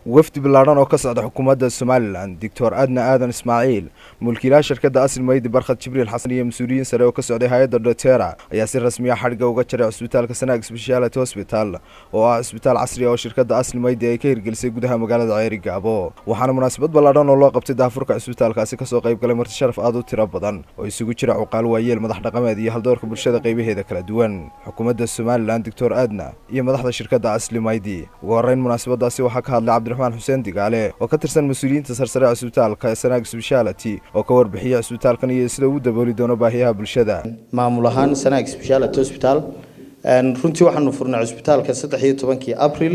wafdi ballaadhan oo ka socda xukuumadda somalilan doctor adna aadan ismaaciil mulkiilaha shirkadda asli maydi barkhad jibriil xasan iyo mas-uuliyiin sare oo ka socday hay-adda dotera ayaa si rasmiya xadhigga uga jaray cusbitaalka sanaag speciality hosbital oo ah cusbitaal casri ah oo shirkadda asli maydi ay ka hirgelisay gudaha magaalada ceeri gaabo waxaana munaasabad ballaadhan oo loo qabtay daafurka cusbitaalkaasi kasoo qayb galay marti sharaf aad u tiro badan oo isugu jira cuqaal waayeel madax dhaqameed iyo haldoorka bulshada qaybaheeda kala duwan xukuumadda somalilan doctor adna iyo madaxda shirkadda asli maydi ugu horreyn munaasabadaasi waxaa ka hadlay cabdiraxmaan xuseen digaale oo ka tirsan mas-uuliyiinta sarsare cusbitaalka sanaag speciality oo ka warbixiyay cusbitaalkan iyo sida uu dabooli doono baahiyaha bulshada maamul ahaan sanaag speciality hospital runtii waxaanu furnay cusbitaalka saddex iyo tobankii april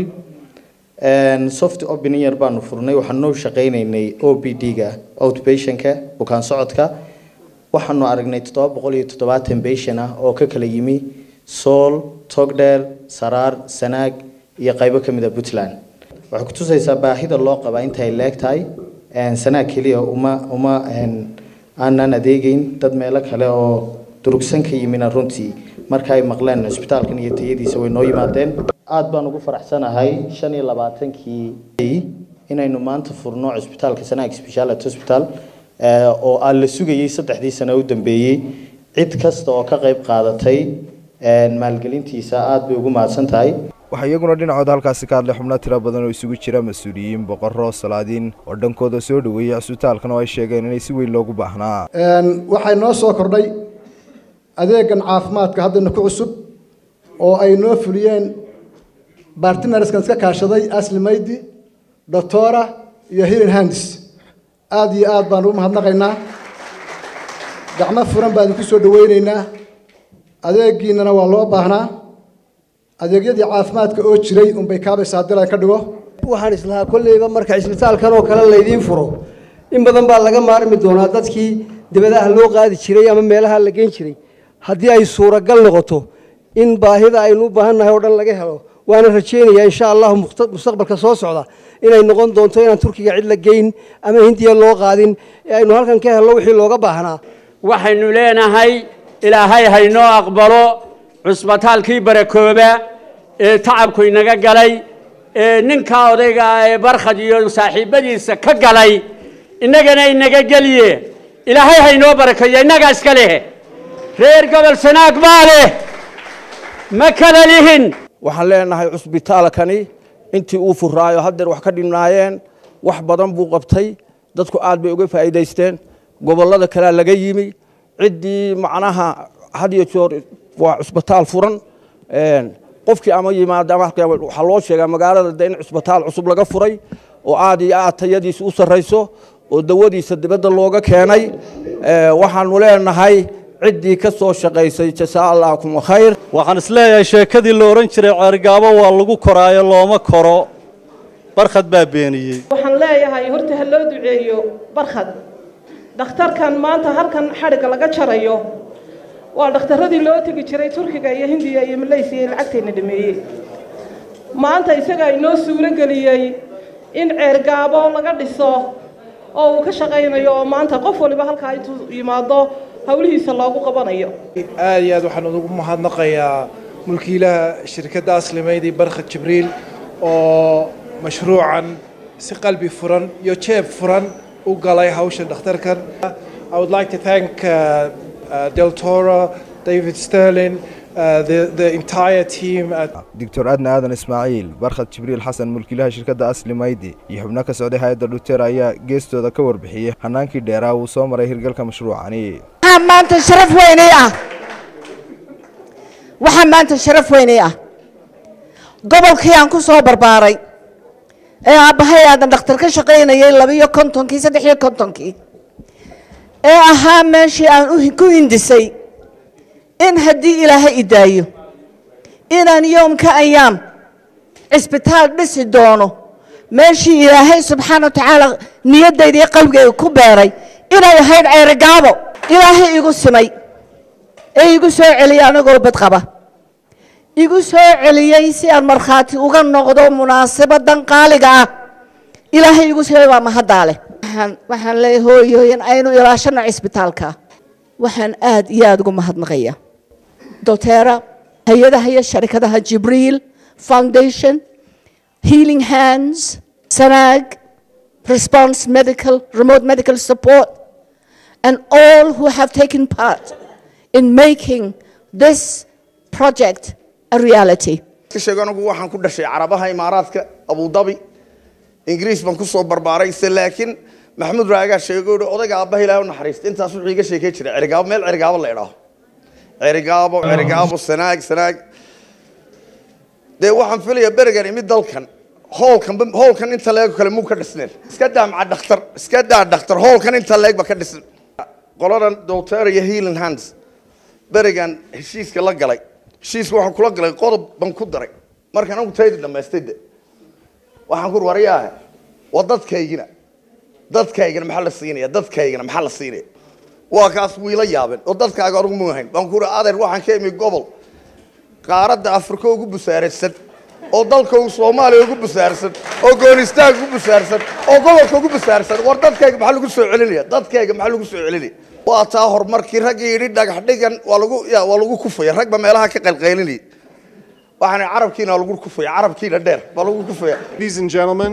soft opening baanu furnay waxaanu shaqaynaynay o p d-ga outpatientka bukaan socodka waxaanu aragnay toddoba boqol iyo toddobaatan patient ah oo ka kala yimi sool togdheer saraar sanaag iyo qaybo ka mid a puntland waxay kutusaysaa baahida loo qabaa intay leeg tahay sanaag keliya uma uma aanan adeegeyn dad meelo kale oo durugsan ka yimina runtii marka ay maqleen cusbitaalkan iyo tayadiisa way noo yimaadeen aada baan ugu faraxsanahay shan iyo labaatankii inaynu maanta furno cusbitaalka sanaag speciality hospital oo aan la sugayay saddexdii sano u dambeeyey cid kasta oo ka qayb qaadatay maalgelintiisa aada bay ugu mahadsan tahay waxaa iyaguna dhinacooda halkaasi ka hadlay xubno tiro badan oo isugu jira mas-uuliyiin boqorro salaadiin oo dhankooda soo dhoweeyey cusbitaalkan oo ay sheegeen inay si weyn loogu baahnaa waxay noo soo kordhay adeegan caafimaadka haddana ku cusub oo ay noo fuliyeen bartinarskan iska kaashaday asli maydi doctora iyo hilin handis aada iyo aada baan ugu mahadnaqaynaa gacmo furan baan idinku soo dhaweyneynaa adeegiinana waa loo baahnaa adeegyadii caafimaadka oo jiray unbay kaabaysa haddii la ka dhigo waxaan islahaa kolleyba marka cisbitaalkan oo kale laydiin furo in badan baa laga maarmi doonaa dadkii dibadaha loo qaadi jiray ama meelaha la geyn jiray haddii ay suuragal noqoto in baahida aynu u baahannahay oo dhan laga helo waana rajaynayaa insha allahu mustaqbalka soo socda inay noqon doonto inaan turkiga cid la geyn ama hindiya loo qaadin ee aynu halkan ka helno wixii looga baahnaa waxaynu leenahay ilaahay haynoo aqbalo cusbitaalkii barakooba ee tacabku inaga galay ee ninkaa odayga ee barkhad iyo saaxiibbadiisa ka galay innagana inaga geliye ilaahay haynoo barakeeyo innagaa iska leh reer gobol sanaag baa leh ma kala lihin waxaan leenahay cusbitaalkani intii uu furaayo haddeer wax ka dhinaayeen wax badan buu qabtay dadku aad bay uga faa'iidaysteen gobollada kalea laga yimi ciddii macnaha had iyo joor waa cusbitaal furan qofkii ama yimaada waxaa loo sheegaa magaalada de in cusbitaal cusub laga furay oo aad iyo aad tayadiisa u sarrayso oo dawadiisa dibadda looga keenay waxaanu leenahay ciddii ka soo shaqaysay jasaa allaakum khayr waxaan isleeyahay sheekadii la odhan jiray ceergaabo waa lagu koraayo looma koro barkhad baa beeniyey waxaan leeyahay horta ha loo duceeyo barkhad dhakhtarkan maanta halkan xadhigga laga jarayo waa dhakhtarradii loo tegi jiray turkiga iyo hindiya iyo malaysiya ee lacagteenna dhameeyey maanta isagaa inoo suuro geliyey in ceergaabo laga dhiso oo uu ka shaqaynayo oo maanta qof waliba halkaa intuu yimaado howlihiisa loogu qabanayo aada iyo aad waxaan ugu mahadnaqayaa mulkiilaha shirkadda aslimaydi barkhad jibriil oo mashruucan si qalbi furan iyo jeeb furan u galay hawsha dhakhtarkan I would like to thank uh, uh, Del Toro, David Sterling, uh, the, the entire team at doctor adna aadan ismaaciil barkhad jibriil xasan mulkiilaha shirkadda asli maydi iyo xubno ka socday hay-adda dhutera ayaa geestooda ka warbixiyey hanaankii dheeraa uu soo maray hirgalka mashruucani waxaa maanta sharaf weynay ah waxaa maanta sharaf weynay ah gobolkii aan ku soo barbaaray ee aabbahay aadan dhakhtar ka shaqaynayay labiiyo kontonkii saddex iyo kontonkii ee ahaa meeshii aan ku hindisay in haddii ilaahay idaayo inaan yoomka ayaam cisbitaal dhisi doono meeshii ilaahay subxaana wa tacaala niyaddayda iyo qalbigayga ku beeray inay ahayd ceerigaabo ilaahay igu simay ee igu soo celiyay anagoo badqaba igu soo celiyey si aan markhaati uga noqdo munaasabadan qaaliga ah ilaahay igu simay waa mahaddaa leh waxaan leeyahay hooyooyin aynu ilaashano cisbitaalka waxaan aad iyo aada ugu mahadnaqaya dotera hay-adaha iyo sharikadaha jibriil foundation healing hands SANAG, Response Medical, Remote Medical Support, and all who have taken part in making this project a reality. sheego anigu waxaan ku dhashay carabaha imaaraadka abudabi ingiriis baan kusoo barbaaray se laakiin maxamuud raagaa sheego i odayga aabbaha ilaahay u naxariista intaas wuxuu iga sheekay jiray cerigaabo meel cerigaabo la idhaaho cerigaabo cerigaabo sanaag sanaag dee waxaan filayaa berigan imid dalkan hoolkan hoolkan inta leeg kale muu ka dhisneen iska daa maca dhakhtar iska daa dhakhtar hoolkan inta leeg ba ka dhisan qoladan doctor iyo healing hands berigan heshiiska la galay heshiiska waxaan kula galay qodob baan ku daray markaan anigu taydi dhammaystay de waxaan ku waryaah waa dadkaygina dadkaygana maxaa la siinaya dadkaygana maxaa la siinaya waa kaas wiila yaabeen oo dadkaaga anugu mu ahayn baan ku uri adeer waxaan ka imi gobol qaaradda afrika ugu busaaraysan oo dalka soomaaliya ugu busaarsan oo goonistaag ugu busaarsan oo gobolka ugu busaarsan war dadkayga maxaa lagu soo celinaya dadkayga maxaa lagu soo celinaya waa taa horumarkii raggii yidhi dhagax dhigan waa lagu ya waa lagu kufaya ragba meelaha ka qalqaylinaya waxaana carabkiina waa lagu kufaya carabkiina dheer baa lagu kufaya Ladies and gentlemen,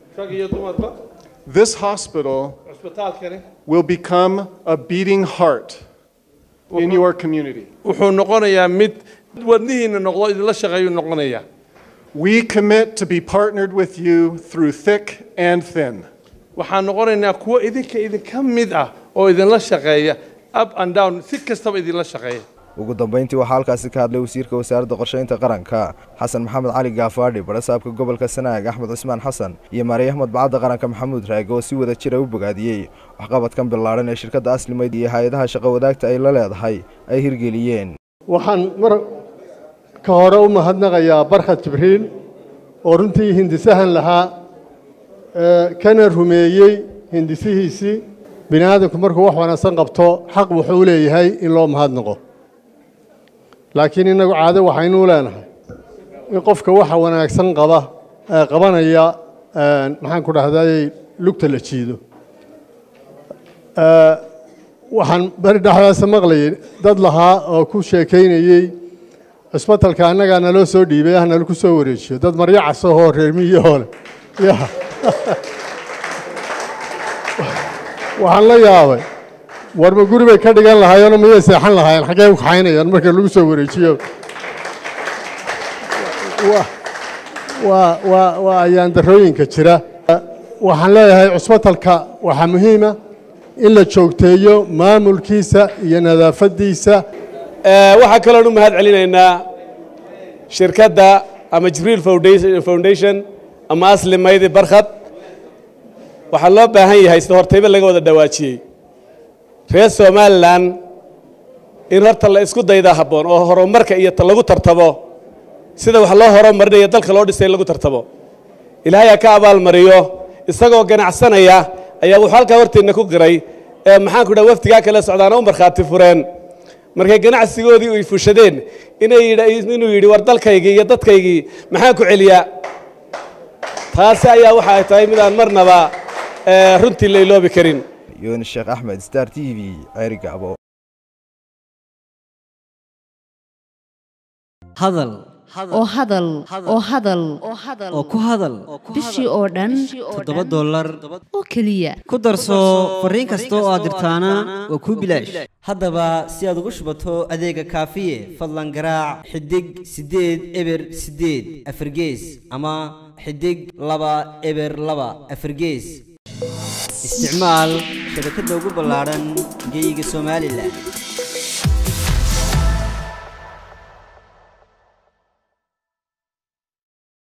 this hospital will become a beating heart in your community. wuxuu noqonayaa mid wadnihiina noqdo idinla shaqeeyuu noqonayaa We commit to be partnered with you through thick and thin. waxaan noqonaynaa kuwo idinka idinka mid ah oo idinla shaqeeya up and down si kastaba idinla shaqeeya ugu dambeyntii waxaa halkaasi ka hadlay wasiirka wasaaradda qorsheynta qaranka xasan maxamed cali gaafaadhi barasaabka gobolka sanaag axmed cusmaan xasan iyo maariyaha madbacadda qaranka maxamuud raage oo si wada jira u bogaadiyey waxqabadkan billaaran ee shirkadda aslimayd iyo hay-adaha shaqo wadaagta ay la leedahay ay hirgeliyeen waxaan mar ka hore u mahadnaqayaa barkhad jibriil oo runtii hindisahan lahaa kana rumeeyey hindisihiisii bini aadamku markuu wax wanaagsan qabto xaq wuxuu u leeyahay in loo mahadnaqo laakiin innagu caado waxaynuu leenahay in qofka waxa wanaagsan qaba qabanaya maxaan ku dhahday lugta la jiido waxaan beri dhexdaasa maqlayay dad lahaa oo ku sheekaynayey cisbatalka annagaa naloo soo dhiibay ah nalaku soo wareejiyo dad maryo casahoo reer miyahoo leh ya waxaan la yaabay warma guri bay ka dhigan lahaayeenoo miyay seexan lahaayeen xaggee u kaxaynayaan marka lagu soo wareejiyo waa waa waa ayaan darooyinka jira waxaan leeyahay cusbatalka waxaa muhiima in la joogteeyo maamulkiisa iyo nadaafaddiisa waxaa kaloon u mahad celinaynaa shirkadda ama jibriil foundation ama asli maydi barkhad waxaa loo baahan yahay sida hortayba laga wada dhawaajiyey reer somalilan in horta la isku daydaa habboon oo horumarka iyo lagu tartabo sida wax loo horumarinayo dalka loo dhisay in lagu tartabo ilaahay ha ka abaalmariyo isagoo ganacsanaya ayaa wuxuu halkaa horteenna ku qiray maxaan ku dhaha wafdigaa kale socdaana u markhaati fureen markay ganacsigoodii ay fushadeen inay inuu yidhi war dalkaygii iyo dadkaygii maxaan ku celiyaa taasi ayaa waxa ay tahay midaan marnaba runtii la iloobi karin yunis sheekh axmed star t v ceerigaabo hadal oo hadal oo hadal oo ku hadal bishii oo dhan toddoba dollar oo keliya ku darso fariin kasta oo aad dirtaana waa kuu bilaash haddaba si aad ugu shubato adeega kaafiye fadlan garaac xidig siddeed eber siddeed afargees ama xidig laba eber laba afargees isticmaal shabakadda ugu ballaadhan geyga somalilan